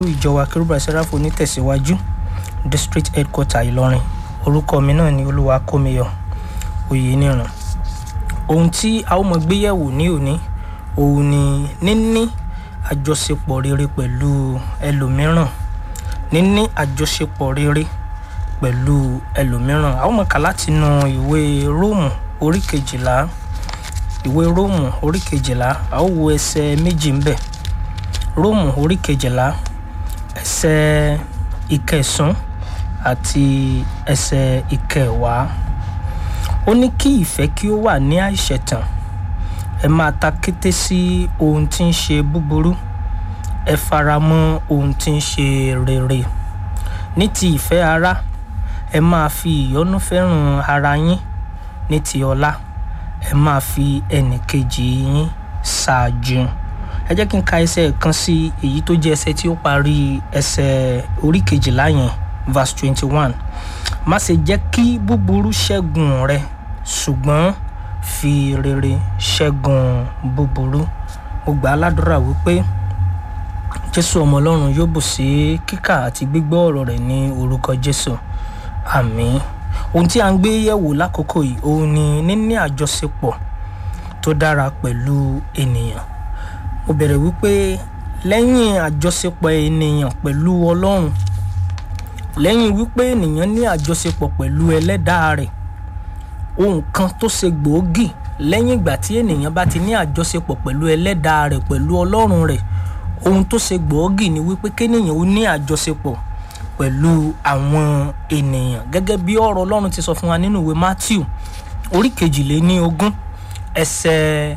ìjọ wa kérúbà sẹ́ráfò onítẹ̀síwájú district headquarter ìlọrin orúkọ mi náà ni olúwa kómiyọ oyèníran ohun tí a ó mọ gbéyẹ̀wò ní òní òun ni níní àjọṣepọ̀ rere pẹ̀lú ẹlòmíràn níní àjọṣepọ̀ rere pẹ̀lú ẹlòmíràn a ó mọ kà látinú ìwé róòmù orí kejìlá ìwé róòmù orí kejìlá a ó wo ẹsẹ̀ méjì ń bẹ̀ róòmù orí kejìlá ẹsẹ̀ ìkẹsàn àti ẹsẹ̀ ìkẹwàá ó ní kí ìfẹ́ kí ó wà ní àìṣẹ̀tàn ẹ máa ta kété sí ohun tí ń ṣe búburú ẹ fara mọ́ ohun tí ń ṣe rere ní ti ìfẹ́ ara ẹ máa fi ìyọ́nú fẹ́ràn ara yín ní ti ọlá ẹ máa fi ẹnìkejì yín ṣáájú ẹ jẹ́ kí n ka ẹsẹ̀ kan sí èyí tó jẹ́ ẹsẹ̀ tí ó parí ẹsẹ̀ orí kejìlá yẹn verse twenty one má ṣe jẹ́ kí búburú ṣẹ́gun rẹ ṣùgbọ́n fi rere ṣẹ́gun búburú mo gbà á ládùúrà wípé jésù ọmọ ọlọ́run yóò bù sí kíkà àti gbígbọ́ ọ̀rọ̀ rẹ̀ ní orúkọ jésù àmín ohun tí a ń gbé yẹ̀wò lákòókò yìí òun ni níní àjọṣepọ̀ tó dára pẹ̀lú ènìyàn mo bẹ̀rẹ̀ wípé lẹ́yìn àjọṣepọ̀ ènìyàn pẹ̀lú ọlọ́run lẹ́yìn wípé ènìyàn ní àjọṣepọ̀ pẹ̀lú ẹlẹ́dàá rẹ̀ ohun kan tó ṣe gbòógì lẹ́yìn ìgbà tí ènìyàn bá ti ní àjọṣepọ̀ pẹ̀lú ẹlẹ́dàá rẹ̀ pẹ̀lú ọlọ́run rẹ̀ ohun tó ṣe gbòógì ni wípé kéèyàn ó ní àjọṣepọ̀ pẹ̀lú àwọn ènìyàn gẹ́gẹ́ bí ọ̀rọ̀ ọlọ́run ti sọ fún wa nínú ìwé matthew orí kejìléní ogún ẹsẹ̀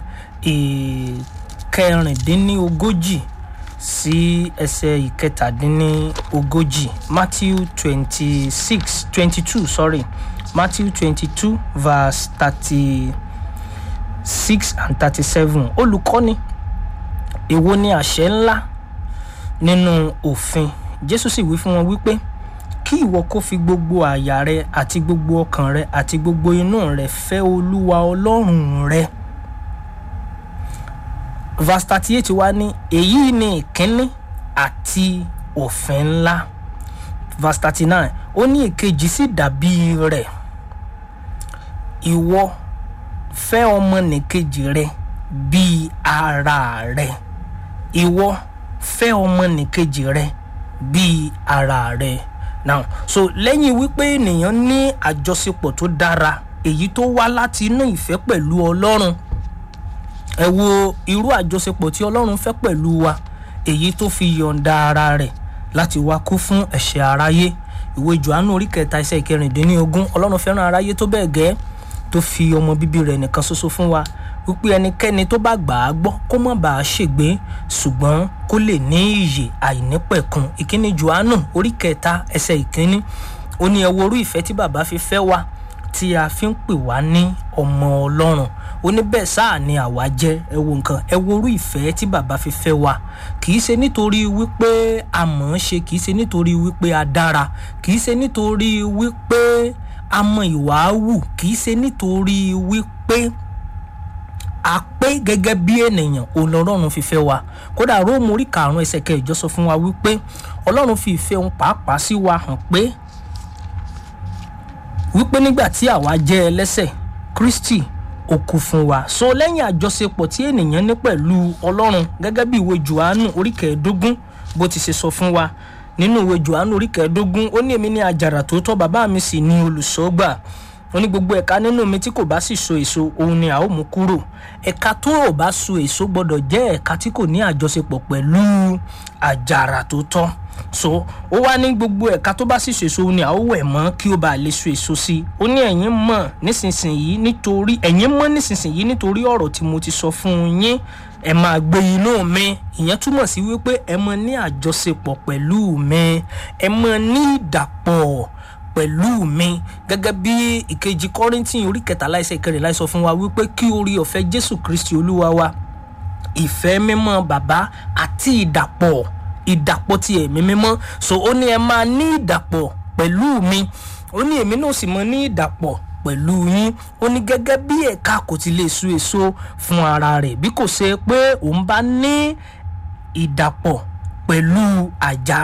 ìkẹrìndínlógójì sí ẹsẹ̀ ìkẹtàdínlógójì matthew twenty six twenty two sorry matthew twenty two verse thirty six and thirty seven olùkọ́ni èwo ni àṣẹ ńlá nínú òfin jésù sì wí fún wọn wípé kí ìwọ kó fi gbogbo àyà rẹ àti gbogbo ọkàn rẹ àti gbogbo inú rẹ fẹ́ olúwa ọlọ́run rẹ verse thirty eight wá ní èyí ni ìkíní àti òfin ńlá verse thirty nine ó ní èkejì sì dàbí rẹ̀ ìwọ fẹ́ ọmọnìkejì rẹ bíi ara rẹ ìwọ fẹ́ ọmọnìkejì rẹ bíi ara rẹ now so lẹ́yìn wípé ènìyàn ní àjọṣepọ̀ tó dára èyí tó wá láti inú ìfẹ́ pẹ̀lú ọlọ́run ẹ wo irú àjọṣepọ̀ tí ọlọ́run fẹ́ pẹ̀lú wa èyí tó fi yọ̀ǹda ara rẹ̀ láti wá kú fún ẹ̀ṣẹ̀ aráyé ìwé johannu orí kẹta iṣẹ́ ìkẹrìndínlógún ọlọ́run fẹ́ràn aráyé tó bẹ́ẹ̀ gẹ́ tó fi ọmọ bíbí rẹ̀ nìkan ṣoṣo fún wa wípé ẹnikẹ́ni tó bá gbà á gbọ́ kó má bàa ṣègbé ṣùgbọ́n kó lè ní iyè àìnípẹ̀kun ìkíní johannu orí kẹta ẹsẹ̀ ìkíní ó ní ẹ wo orú ìfẹ́ tí bàbá fi fẹ́ wa tí a fi ń pè wá ní ọmọ ọlọ́run ó ní bẹ́ẹ̀ sáà ni àwa jẹ́ ẹ wo nǹkan ẹ wo orú ìfẹ́ tí bàbá fi fẹ́ wa kì í ṣe nítorí wípé a mọ̀ ọ́n ṣe kì í ṣe nítorí wípé a dára kì í ṣe nítorí wípé a mọ ìwà wù kì í ṣe nítorí wípé a pé gẹ́gẹ́ bí ènìyàn ọlọ́run fi fẹ́ wa kódà róòmù orí karùn-ún ẹsẹ̀ kẹjọ sọ fún wa wípé ọlọ́run fi ìfẹ́ òun pàápàá sí wa hàn pé wípé nígbà tí àwa jẹ́ ẹlẹ́sẹ̀ kristi ó kú fún wa so lẹ́yìn àjọṣepọ̀ tí ènìyàn ní pẹ̀lú ọlọ́run gẹ́gẹ́ bí ìwé johannu orí kẹẹ̀ẹ́dógún bó ti ṣe sọ fún wa nínú ìwé johannu orí kẹẹ̀ẹ́dógún ó ní èmi ní àjàrà tó tọ́ bàbá mi sì ní olùṣọ́gbà ó ní gbogbo ẹ̀ka nínú mi tí kò bá sì so èso òun ni a ó mú kúrò ẹ̀ka tó ò bá so èso gbọ́dọ̀ jẹ́ ẹ̀ka tí kò ní àjọṣepọ̀ pẹ̀lú àjàrà tó tọ́ so ó wá ní gbogbo ẹ̀ka tó bá sì so èso òun ni a ó wẹ̀ mọ́ kí ó bá lè so èso sí ó ní ẹ̀yin mọ̀ nísinsìnyí nítorí ẹ̀yin mọ̀ nísinsìnyí nítorí ọ̀rọ̀ tí mo ti sọ fún yín ẹ máa gbé inú mi ìyẹn túmọ̀ sí wípé ẹ mọ ní àjọṣepọ̀ pẹ̀lú mi ẹ mọ ní ìdàpọ̀ pẹ̀lú mi gẹ́gẹ́ bí ìkejì kọ́rìntì orí kẹtàlá ẹsẹ̀ kẹrìnlá sọ fún wa wípé kí orí ọ̀fẹ́ jésù kristi olúwa wa ìfẹ́ mímọ́ bàbá àti ìdàpọ̀ ìdàpọ̀ ti ẹ̀mí mímọ́ so ó ní ẹ máa ní ìdàpọ̀ pẹ̀lú mi ó ní èmi náà sì mọ ní ìdàpọ̀ pẹ̀lú yín ó ní gẹ́gẹ́ bí ẹ̀ka kò ti lè so èso fún ara rẹ̀ bí kò ṣe pé òun bá ní ìdàpọ̀ pẹ̀lú àjà